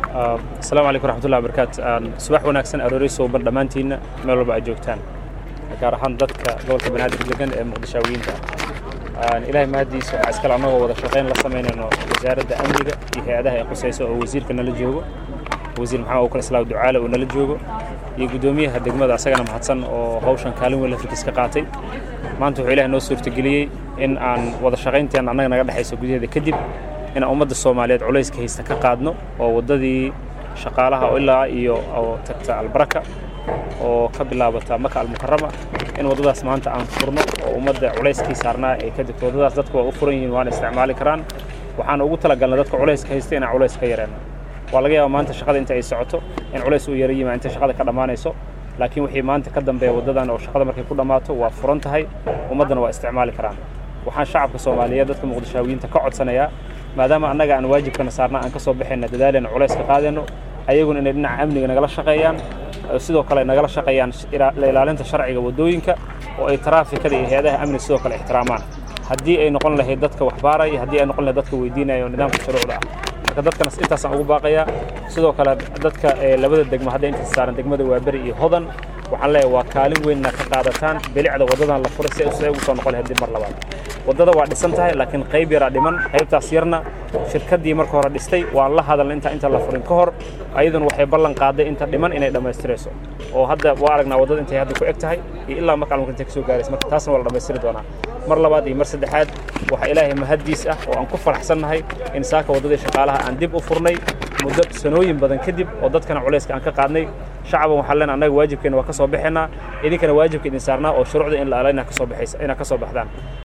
asalaamu calaykum raxmatullahi wabarakaatu subax wanaagsan aroori suuban dhammaantiinna meel walba aad joogtaan gaar ahaan dadka gobolka banaadir degan ee muqdishaawiyiinta ilaahay mahaddiisa waxaa iskale annagoo wada shaqayn la samaynayno wasaaradda amniga iyo hay-adaha ay qusayso oo wasiirka nala joogo wasiir maxamed abubakar islaam ducaale oo nala joogo iyo guddoomiyaha degmada asagana mahadsan oo hawshan kaalin weyn lafirkiis ka qaatay maanta wuxuu ilahay noo suurtageliyey in aan wada shaqaynteena annaga naga dhexayso gudaheeda kadib inaan ummadda soomaaliyeed culayska haysta ka qaadno oo waddadii shaqaalaha ilaa iyo oo tagta albaraka oo ka bilaabata maka almukarama in waddadaas maanta aan furno oo ummadda culayskii saarnaa ay ka degto waddadaas dadku waa u furan yihiin waana isticmaali karaan waxaan ugu talagalnay dadka culayska haysta inaan culays ka yareenno waa laga yaaba maanta shaqada inta ay socoto in culays uu yara yimaa inta shaqada ka dhammaanayso laakiin wixii maanta ka dambeeya waddadan oo shaqada markay ku dhammaato waa furan tahay ummaddana waa isticmaali karaan waxaan shacabka soomaaliyeed dadka muqdishaawiyiinta ka codsanayaa maadaama annaga aan waajibkana saarna aan ka soo baxayna dadaalena culays ka qaadayno ayaguna inay dhinaca amniga nagala shaqeeyaan sidoo kale nagala shaqeeyaan la ilaalinta sharciga waddooyinka oo ay taraafikada iyo hay-adaha amniga sidoo kale ixtiraamaan haddii ay noqon lahayd dadka waxbaaraya haddii ay noqon lahayd dadka weydiinaya oo nidaamka shuruucda ah marka dadkana intaasaan ugu baaqayaa sidoo kale dadka labada degmo hadda inta saaran degmada waaberi iyo hodan waxaan leeyahay waa kaalin weynna ka qaadataan bilicda waddadan la furay si ay ugu soo noqon lahayd dib mar labaad waddada waa dhisan tahay laakiin qayb yaraa dhiman qaybtaas yarna shirkaddii marka hore dhistay waan la hadalna inta inta la furin ka hor ayaduna waxay ballan qaaday inta dhiman inay dhammaystirayso oo hadda waa aragnaa waddada intay hadda ku eg tahay iyo ilaa marka almarka intay ka soo gaaraysa marka taasna waa la dhammaystiri doonaa mar labaad iyo mar saddexaad waxaa ilaahay mahaddiis ah oo aan ku faraxsannahay in saaka waddadii shaqaalaha aan dib u furnay muddo sanooyin badan kadib oo dadkana culayska aan ka qaadnay shacaban waxaan leenahay annaga waajibkeena waa ka soo baxaynaa idinkana waajibka idin saarnaa oo shuruucda in la ala inaad ka soo baxaysa inaad ka soo baxdaan